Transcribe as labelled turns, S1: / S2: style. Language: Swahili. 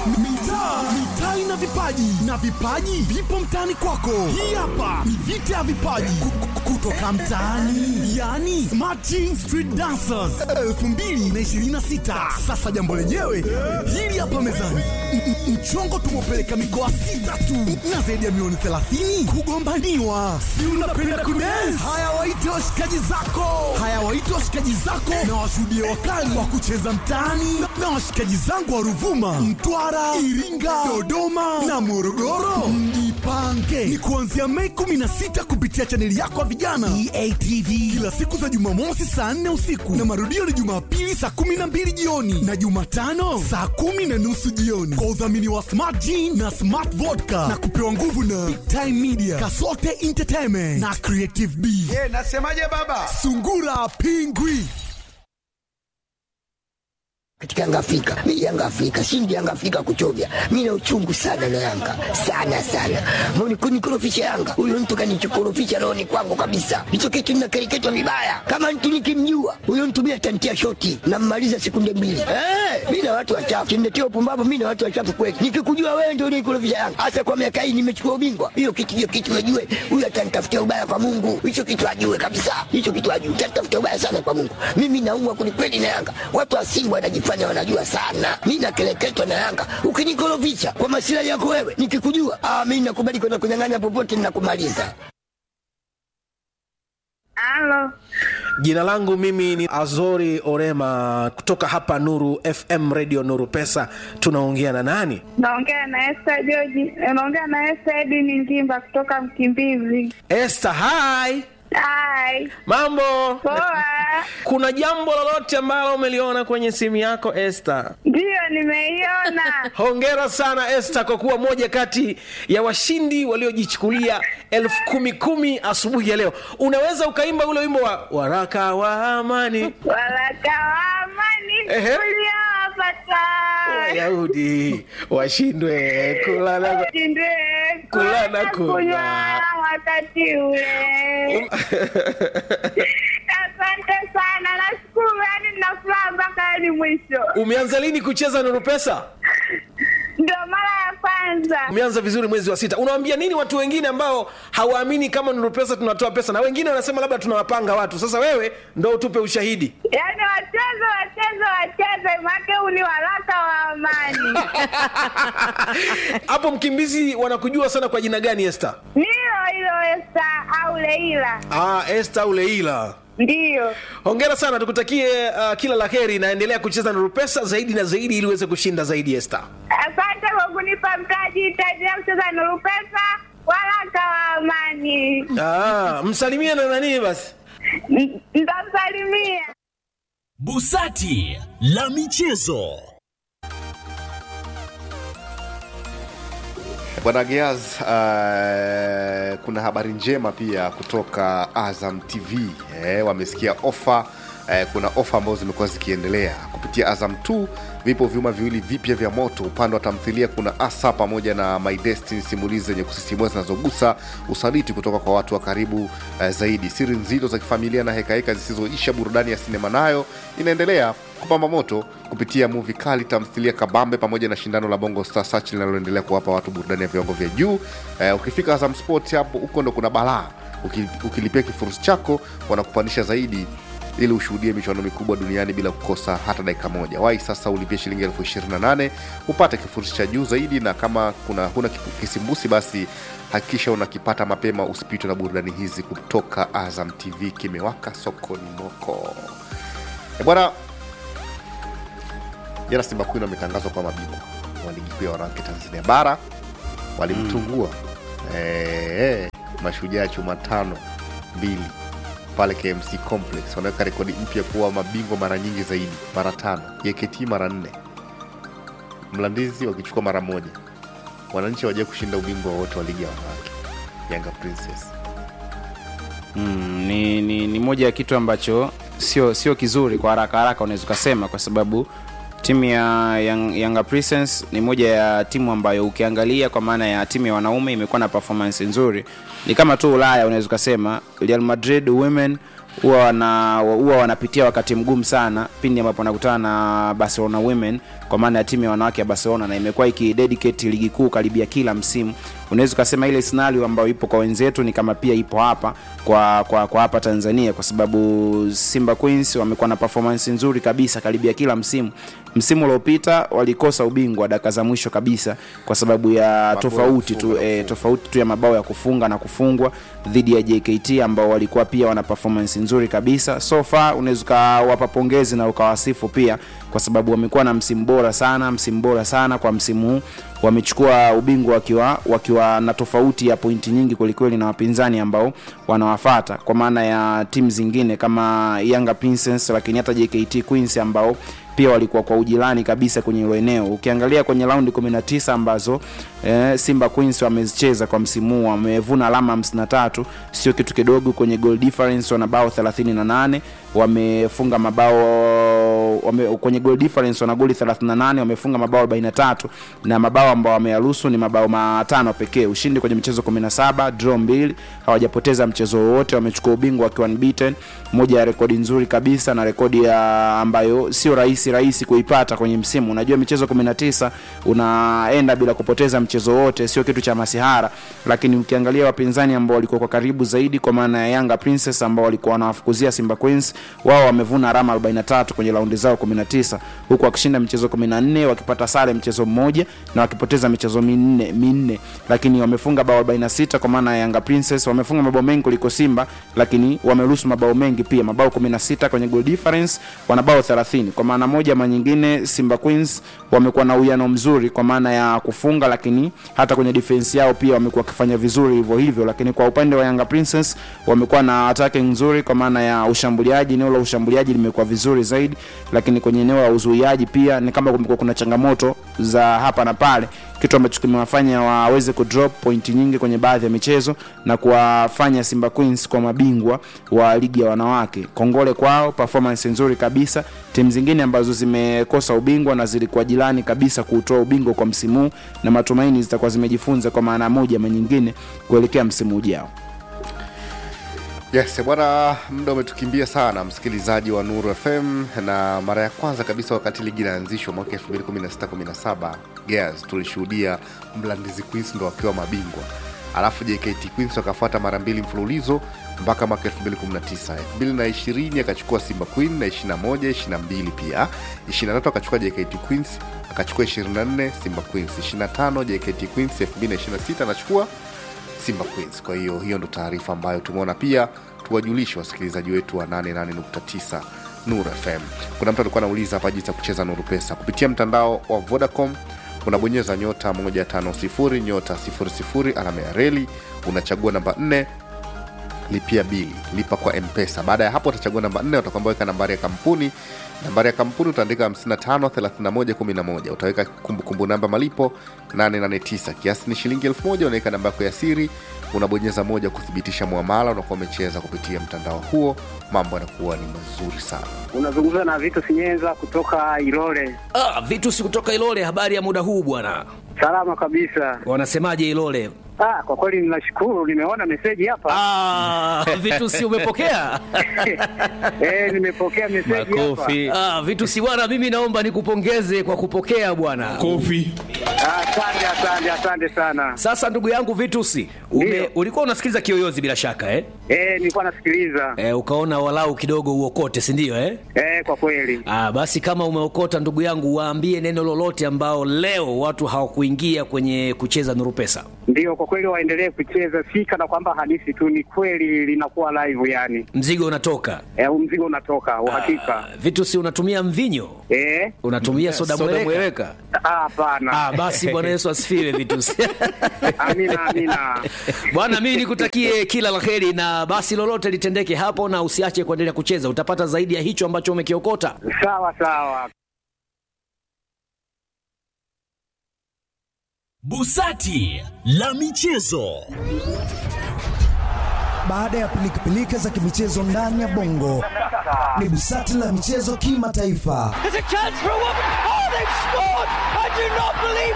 S1: mitaa mitaa ina vipaji na vipaji vipo mtaani kwako hii hapa ni vita ya vipaji Ku- ku- kutoka mtaani yani smarting street dancers 2026 sasa jambo lenyewe hili hapa mezani M- m- mchongo tumepeleka mikoa sita tu na zaidi ya milioni 30 kugombaniwa si unapenda kudance haya waite washikaji zako haya waite washikaji zako na washuhudie wakali wa kucheza mtaani na- na washikaji zangu wa ruvuma mtwara iringa dodoma na morogoro mjipange ni kuanzia mei 16 kupitia chaneli yako ya vijana eatv kila siku za jumamosi saa 4 usiku na marudio ni jumapili saa 12 jioni na jumatano saa kumi na nusu jioni kwa udhamini wa smart Gin na smart vodka na kupewa nguvu na big time media kasote entertainment na creative b
S2: Eh, nasemaje baba?
S1: sungura pingwi
S3: katika Yanga Afrika. Mimi Yanga Afrika, shindi Yanga Afrika kuchovya. Mimi na uchungu sana na Yanga. Sana sana. Mbona kunikorofisha Yanga? Huyo mtu kanichokorofisha roho ni kwangu kabisa. Hicho kitu ninakereketwa vibaya. Kama mtu nikimjua, huyo mtu mimi atantia shoti na mmaliza sekunde mbili. Eh, mimi na watu wachafu. Kimletea upumbavu mimi na watu wachafu kweli. Nikikujua wewe ndio unikorofisha Yanga. Hasa kwa miaka hii nimechukua ubingwa. Hiyo kitu hiyo kitu najue. Huyo atanitafutia ubaya kwa Mungu. Hicho kitu ajue kabisa. Hicho kitu ajue. Atanitafutia ubaya sana kwa Mungu. Mimi naumwa kwelikweli na Yanga. Watu wa Simba wanajifanya wanajua sana. Mimi nakeleketwa na Yanga. Ukinikorofisha kwa masilahi yako wewe, nikikujua, ah, mimi nakubali kwenda kunyang'anya popote ninakumaliza.
S4: Halo,
S5: Jina langu mimi ni Azori Orema kutoka hapa Nuru FM Radio Nuru Pesa. Tunaongea na nani?
S4: naongea na Esther George, naongea na Esther Edini Ngimba kutoka Mkimbizi.
S5: Esther, hi.
S4: Hai,
S5: Mambo?
S4: poa.
S5: Kuna jambo lolote ambalo umeliona kwenye simu yako Esther?
S4: Ndiyo, nimeiona.
S5: Hongera sana Esther kwa kuwa moja kati ya washindi waliojichukulia elfu kumi kumi asubuhi ya leo. Unaweza ukaimba ule wimbo wa waraka wa amani
S4: Waraka wa amani
S5: Ehe.
S4: uliowapata
S5: Wayahudi washindwe kula na
S4: Ushindwe
S5: Kula na
S4: kula
S5: kunywa.
S4: kunywa wakati ule. Asante sana, nashukuru, yani nina furaha mpaka hadi mwisho.
S5: Umeanza lini kucheza Nuru Pesa?
S4: Ndio mara ya kwanza.
S5: Umeanza vizuri mwezi wa sita. Unawaambia nini watu wengine ambao hawaamini kama Nuru Pesa tunatoa pesa, na wengine wanasema labda tunawapanga watu? Sasa wewe ndo utupe ushahidi.
S4: Yaani wacheze wacheze wacheze, make huu ni waraka wa amani.
S5: Hapo Mkimbizi wanakujua sana kwa jina gani, Esther?
S4: Nilo hilo Esta au Leila,
S5: Ah, Esther au Leila.
S4: ndiyo.
S5: Hongera sana, tukutakie uh, kila la heri, naendelea kucheza Nuru Pesa zaidi na zaidi ili uweze kushinda zaidi, Esther.
S4: Asante kwa kunipa mtaji, itaendelea kucheza Nuru Pesa, waraka wa amani.
S5: Ah, msalimie na nani basi.
S4: N- Nitamsalimia.
S6: Busati la michezo.
S7: Bwana Geaz, uh, kuna habari njema pia kutoka Azam TV eh, wamesikia ofa eh, kuna ofa ambazo zimekuwa zikiendelea kupitia Azam 2. Vipo vyuma viwili vipya vya moto. Upande wa tamthilia kuna Asa pamoja na My Destiny, simulizi zenye kusisimua zinazogusa usaliti kutoka kwa watu wa karibu eh, zaidi, siri nzito za kifamilia na hekaheka zisizoisha. Burudani ya sinema nayo inaendelea kupamba moto kupitia muvi kali, tamthilia kabambe, pamoja na shindano la Bongo Star Search linaloendelea kuwapa watu burudani ya viwango vya juu. Eh, ukifika Azam Sport hapo huko ndo kuna balaa. Uki- Ukilipia kifurushi chako wanakupandisha zaidi ili ushuhudie michuano mikubwa duniani bila kukosa hata dakika moja. Wai sasa ulipie shilingi elfu ishirini na nane upate kifurushi cha juu zaidi, na kama kuna huna kipu- kisimbusi basi hakikisha unakipata mapema, usipitwe na burudani hizi kutoka Azam TV. Kimewaka sokoni moko. E bwana, jana Simba Queen wametangazwa kwa mabingwa wa ligi kuu ya wanawake Tanzania bara, walimtungua eh, mashujaa chuma tano mbili pale KMC Complex. Wanaweka rekodi mpya kuwa mabingwa mara nyingi zaidi, mara tano. JKT mara nne, Mlandizi wakichukua mara moja. Wananchi waje kushinda ubingwa wote wa ligi ya wanawake, Yanga Princess.
S8: mm, ni, ni, ni moja ya kitu ambacho sio sio kizuri kwa haraka haraka unaweza ukasema kwa sababu timu ya Young, Yanga Princess ni moja ya timu ambayo ukiangalia kwa maana ya timu ya wanaume imekuwa na performance nzuri ni kama tu ulaya unaweza ukasema real madrid women huwa wana, huwa wanapitia wakati mgumu sana pindi ambapo wanakutana na Barcelona Women kwa maana ya timu ya wanawake ya Barcelona na imekuwa ikidedicate ligi kuu karibia kila msimu. Unaweza ukasema ile scenario ambayo ipo kwa wenzetu ni kama pia ipo hapa kwa kwa, kwa hapa Tanzania kwa sababu Simba Queens wamekuwa na performance nzuri kabisa karibia kila msimu. Msimu uliopita walikosa ubingwa dakika za mwisho kabisa kwa sababu ya tofauti tu eh, tofauti tu ya mabao ya kufunga na kufungwa dhidi ya JKT ambao walikuwa pia wana performance nzuri kabisa. So far unaweza ukawapa pongezi na ukawasifu pia kwa sababu wamekuwa na msimu bora sana, msimu bora sana kwa msimu huu wamechukua ubingwa wakiwa wakiwa na tofauti ya pointi nyingi kwelikweli na wapinzani ambao wanawafata kwa maana ya timu zingine kama Yanga Princess, lakini hata JKT Queens ambao pia walikuwa kwa ujirani kabisa kwenye hilo eneo. Ukiangalia kwenye raundi 19 ambazo eh, Simba Queens wamezicheza kwa msimu huu wamevuna alama 53, sio kitu kidogo. Kwenye goal difference wana bao 38, wamefunga mabao wame, kwenye goal difference wana goli 38, wamefunga mabao 43 na mabao ambao wameyaruhusu ni mabao matano pekee. Ushindi kwenye michezo 17, draw mbili, hawajapoteza mchezo wowote, wamechukua ubingwa wakiwa unbeaten, moja ya rekodi nzuri kabisa na rekodi ya ambayo sio rahisi rahisi kuipata kwenye msimu. Unajua michezo 19 unaenda bila kupoteza mchezo wote, sio kitu cha masihara, lakini ukiangalia wapinzani ambao walikuwa kwa karibu zaidi, kwa maana ya Yanga Princess ambao walikuwa wanawafukuzia Simba Queens, wao wamevuna alama 43 kwenye raundi zao 19, huku wakishinda michezo 14, wakipata sare mchezo mmoja na wakipoteza michezo minne minne, lakini wamefunga bao 46 kwa maana ya Yanga Princess wamefunga mabao mengi kuliko Simba, lakini wameruhusu mabao mengi pia, mabao 16 kwenye goal difference, wana bao 30 kwa maana moja ama nyingine Simba Queens wamekuwa na uwiano mzuri kwa maana ya kufunga, lakini hata kwenye defense yao pia wamekuwa wakifanya vizuri hivyo hivyo. Lakini kwa upande wa Yanga Princess wamekuwa na attacking nzuri kwa maana ya ushambuliaji, eneo la ushambuliaji limekuwa vizuri zaidi, lakini kwenye eneo la uzuiaji pia ni kama kumekuwa kuna changamoto za hapa na pale, kitu ambacho kimewafanya waweze kudrop pointi nyingi kwenye baadhi ya michezo na kuwafanya Simba Queens kwa mabingwa wa ligi ya wanawake. Kongole kwao, performance nzuri kabisa. Timu zingine ambazo zimekosa ubingwa na zilikuwa jirani kabisa kuutoa ubingwa kwa msimu huu, na matumaini zitakuwa zimejifunza kwa maana moja ama nyingine kuelekea msimu ujao.
S7: Yes, bwana, muda umetukimbia sana, msikilizaji wa Nuru FM, na mara ya kwanza kabisa wakati ligi inaanzishwa mwaka 2016-17 Gears tulishuhudia Mlandizi Queens ndo wakiwa mabingwa, alafu JKT Queens wakafuata mara mbili mfululizo mpaka mwaka 2019. 2020 akachukua Simba Queen na 21, 22 pia 23 akachukua JKT Queens akachukua 24 Simba Queens 25 JKT Queens 2026 anachukua Simba Queens. Kwa hiyo hiyo ndo taarifa ambayo tumeona pia tuwajulishe wasikilizaji wetu wa 88.9 Nuru FM. Kuna mtu alikuwa anauliza hapa jinsi ya kucheza Nuru Pesa kupitia mtandao wa Vodacom. Unabonyeza nyota 150 nyota 00 alama ya reli, unachagua namba 4 lipia bili lipa kwa mpesa baada ya hapo utachagua namba 4 utakwambia weka nambari ya kampuni nambari ya kampuni utaandika 553111 utaweka kumbukumbu namba malipo 889 kiasi ni shilingi 1000 unaweka namba yako ya siri unabonyeza moja kuthibitisha muamala unakuwa umecheza kupitia mtandao huo mambo yanakuwa ni mazuri sana
S2: unazungumza na Vito Sinyenza kutoka Ilole.
S9: Ah, vitu si kutoka Ilole. Habari ya muda huu bwana,
S2: Salama kabisa.
S9: wanasemaje Ilole?
S2: Ah, kwa kweli ninashukuru, nimeona meseji hapa.
S9: Ah, vitu si umepokea?
S2: Eh, nimepokea meseji hapa.
S9: Ah, vitu si bwana, mimi naomba nikupongeze kwa kupokea bwana.
S2: Ah, Asante, asante, asante sana.
S9: Sasa ndugu yangu Vitusi, ume,
S2: Ndio.
S9: ulikuwa unasikiza Kiyoyozi bila shaka eh?
S2: Eh, nilikuwa nasikiliza.
S9: Eh, ukaona walau kidogo uokote, si ndio eh?
S2: Eh, kwa kweli.
S9: Ah, basi kama umeokota ndugu yangu, waambie neno lolote ambao leo watu hawakuingia kwenye kucheza Nuru Pesa.
S2: Ndio, kwa kweli waendelee kucheza, si kana kwamba hadithi tu, ni kweli linakuwa live yani.
S9: Mzigo unatoka.
S2: Eh, huu mzigo unatoka uhakika.
S9: Ah, Vitusi, unatumia mvinyo?
S2: Eh,
S9: Unatumia soda, mweleka?
S2: ah, hapana.
S9: Ah, basi Bwana Yesu asifiwe Vitusi.
S2: Amina, amina.
S9: Bwana, mimi nikutakie kila la heri, na basi lolote litendeke hapo, na usiache kuendelea kucheza, utapata zaidi ya hicho ambacho umekiokota.
S2: Sawa sawa.
S6: Busati la michezo.
S1: Baada ya pilikapilika za kimichezo ndani ya bongo, ni busati la michezo kimataifa.
S10: There's a chance for a woman. Oh, they've scored! I do not believe